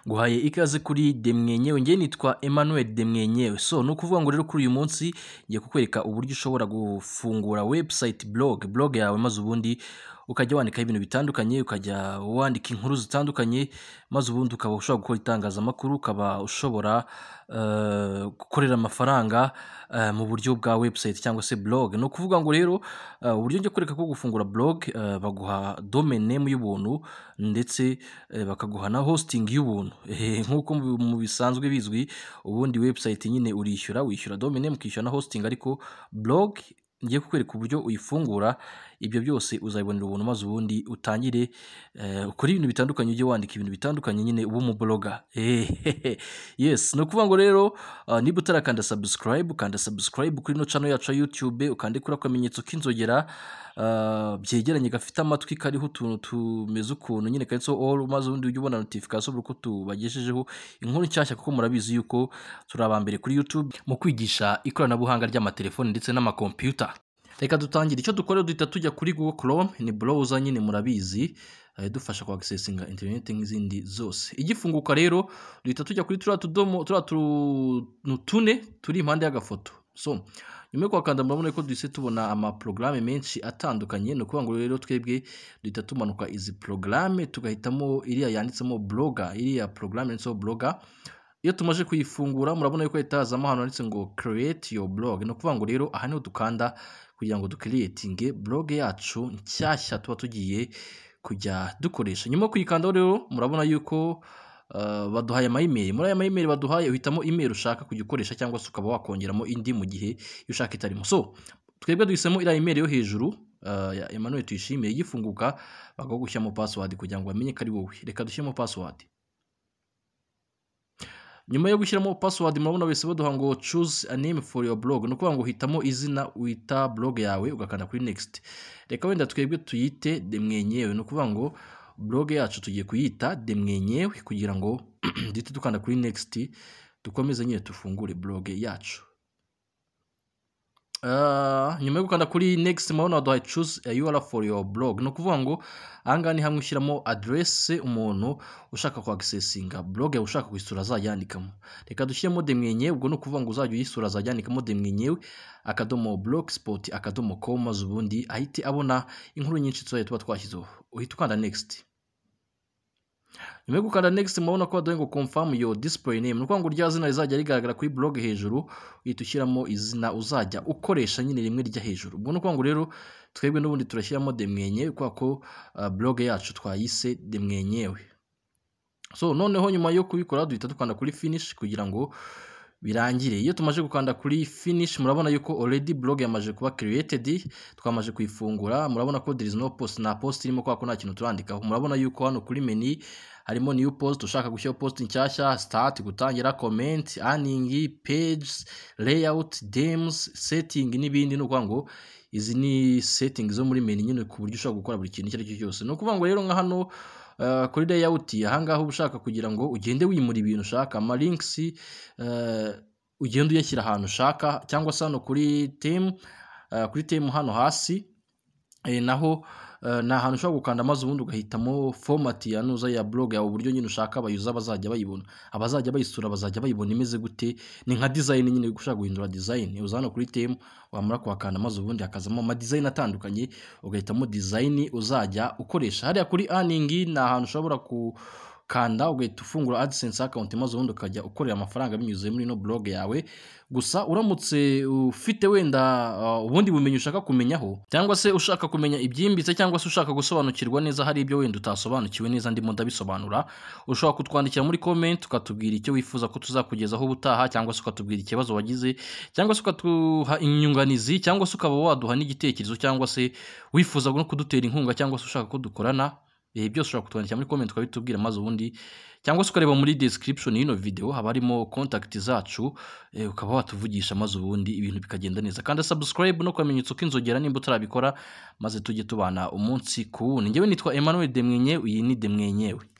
nguhaye ikaze kuri demwenyewe njye nitwa emmanuel demwenyewe so ni ukuvuga ngo rero kuri uyu munsi ngiye kukwereka uburyo ushobora gufungura website blog blog yawe maze ubundi ukajya wandikaho ibintu bitandukanye ukajya wandika inkuru zitandukanye maze ubundi ukaba ushobora gukora itangazamakuru ukaba ushobora eh, gukorera amafaranga eh, mu buryo bwa website cyangwa se blog ni ukuvuga ngo rero eh, uburyo njya kwereka bwo gufungura blog eh, baguha domain name y'ubuntu ndetse eh, bakaguha na hosting y'ubuntu Eh, nk'uko mu- mu bisanzwe bizwi ubundi website nyine urishyura wishyura domain name ukishyura na hosting ariko blog ngiye kukwereka uburyo uyifungura ibyo byose uzabibonera ubuntu maze ubundi utangire eh, ukore ibintu bitandukanye ujye wandika ibintu bitandukanye nyine uba umubloga Ehehe. yes ni ukuvuga ngo rero ah, niba utarakanda subscribe ukanda subscribe kuri ino channel yacu ya youtube ukande kuri akamenyetso k'inzogera ah, byegeranye gafite amatwi kariho utuntu tumeze ukuntu nyine kanditseho all maze ubundi ujye ubona notification buri uko tubagejejeho inkuru nshyashya kuko murabizi yuko turi abambere kuri youtube mu kwigisha ikoranabuhanga ry'amatelefoni ndetse n'amakompiyuta reka dutangire icyo dukora duhita tujya kuri google chrome ni browser nyine murabizi eh, idufasha kwagsesinga interineti nk'izindi zose igifunguka rero duhita tujya kuri turiya tudomo turiya tuntu tune turi impande y'agafoto so nyuma yo kuhakanda murabona ko duhise tubona amaporogaramu menshi atandukanye ni ukuvuga ngo rero twebwe duhita tumanuka izi porogaramu tugahitamo iriya yanditsemo bloga iriya porogaramu yanditseho bloga iyo tumaze kuyifungura murabona yuko hahita hazamo ahantu handitse ngo create your blog ni ukuvuga ngo rero aha niho dukanda kugira ngo dukiriyetinge blog yacu nshyashya tuba tugiye kujya dukoresha nyuma yo kuyikandaho rero murabona yuko uh, baduhaye amayimeri muri aya mayimeri baduhaye uhitamo imeri ushaka kujya ukoresha cyangwa se ukaba wakongeramo indi mu gihe iyo ushaka itarimo so twebwe duhisemo iriya imeri yo hejuru uh, ya Emmanuel tuyishimiye igifunguka bakagushyiramo password kugira ngo bamenye ko ari wowe reka dushyiremo password nyuma yo gushyiramo password murabona wese baduha ngo choose a name for your blog ni ukuvuga ngo uhitamo izina wita blog yawe ugakanda kuri next reka wenda twebwe tuyite demwenyewe ni ukuvuga ngo blog yacu tugiye kuyita demwenyewe kugira ngo duhite dukanda kuri next dukomeze nyine dufungure blog yacu Ah, nyuma yo gukanda kuri next murabona waduhaye choose a URL for your blog ni ukuvuga ngo ahangaha ni hamwe ushyiramo aderese umuntu ushaka kwagisesinga blog yawe ushaka kuyisura azajyandikamo reka dushyiremo demwenyewe ubwo ni ukuvuga ngo uzajya uyisura azajyandikamo demwenyewe akadomo blogspot akadomo com maze ubundi ahite abona inkuru nyinshi tuzajya tuba twashyizeho uhita ukanda next nyuma yo gukanda next murabona ko baduhaye ngo confirm your display name ni ukuvuga ngo rya zina rizajya rigaragara kuri blog hejuru uhita ushyiramo izina uzajya ukoresha nyine rimwe rya hejuru ubwo ni ukuvuga ngo rero twebwe n'ubundi turashyiramo demwenyewe kubera ko ah, blog yacu twayise demwenyewe so noneho nyuma yo kubikora duhita dukanda kuri finish kugira ngo birangire iyo tumaze gukanda kuri finish murabona yuko already blog yamaze kuba created twamaze kuyifungura murabona ko there is no post na post irimo kwa ko nta kintu turandikaho murabona yuko hano kuri menu harimo new post ushaka gushyiraho post nshyashya start gutangira comment earning pages layout dems setting n'ibindi ni ukuvuga ngo izi ni setting zo muri menu nyine ku buryo ushobora gukora buri kintu icyo ari cyo cyose ni ukuvuga ngo rero nka hano Uh, kuri layout ahangaha uba ushaka kugira ngo ugende wimura ibintu ushaka ama links uh, ugende uyashyira ahantu ushaka cyangwa se hano kuri temu uh, kuri temu hano hasi e, naho eh, ni ahantu ushobora gukanda maze ubundi ugahitamo fomati ya nuza ya blog yawe uburyo nyine ushaka abayuza bazajya bayibona abazajya bayisura bazajya bayibona imeze gute ni nka design nyine ushaka guhindura design uza hano kuri temu wamara kuhakanda maze ubundi hakazamo ama design atandukanye ugahitamo design uzajya ukoresha hariya kuri earning ni ahantu ushobora ku kanda ugahita ufungura AdSense account maze ubundi ukajya ukorera amafaranga binyuze muri ino blog yawe gusa uramutse ufite wenda uh, ubundi bumenyi ushaka kumenyaho cyangwa se ushaka kumenya ibyimbitse cyangwa se ushaka gusobanukirwa neza hari ibyo wenda utasobanukiwe neza ndimo ndabisobanura ushobora kutwandikira muri comment ukatubwira icyo wifuza ko tuzakugezaho ubutaha cyangwa se ukatubwira ikibazo wagize cyangwa se ukatuha inyunganizi cyangwa se ukaba waduha n'igitekerezo cyangwa se wifuza no kudutera inkunga cyangwa se ushaka ko dukorana ibihe byose ushobora kutwandikira muri comment ukabitubwira maze ubundi cyangwa se ukareba muri description y'ino video haba harimo contact zacu eh, ukaba watuvugisha maze ubundi ibintu bikagenda neza kandi subscribe no kamenyetso k'inzogera nimba utarabikora maze tujye tubana umunsi ku wundi njyewe nitwa Emmanuel Demwenye iyi ni Demwenyewe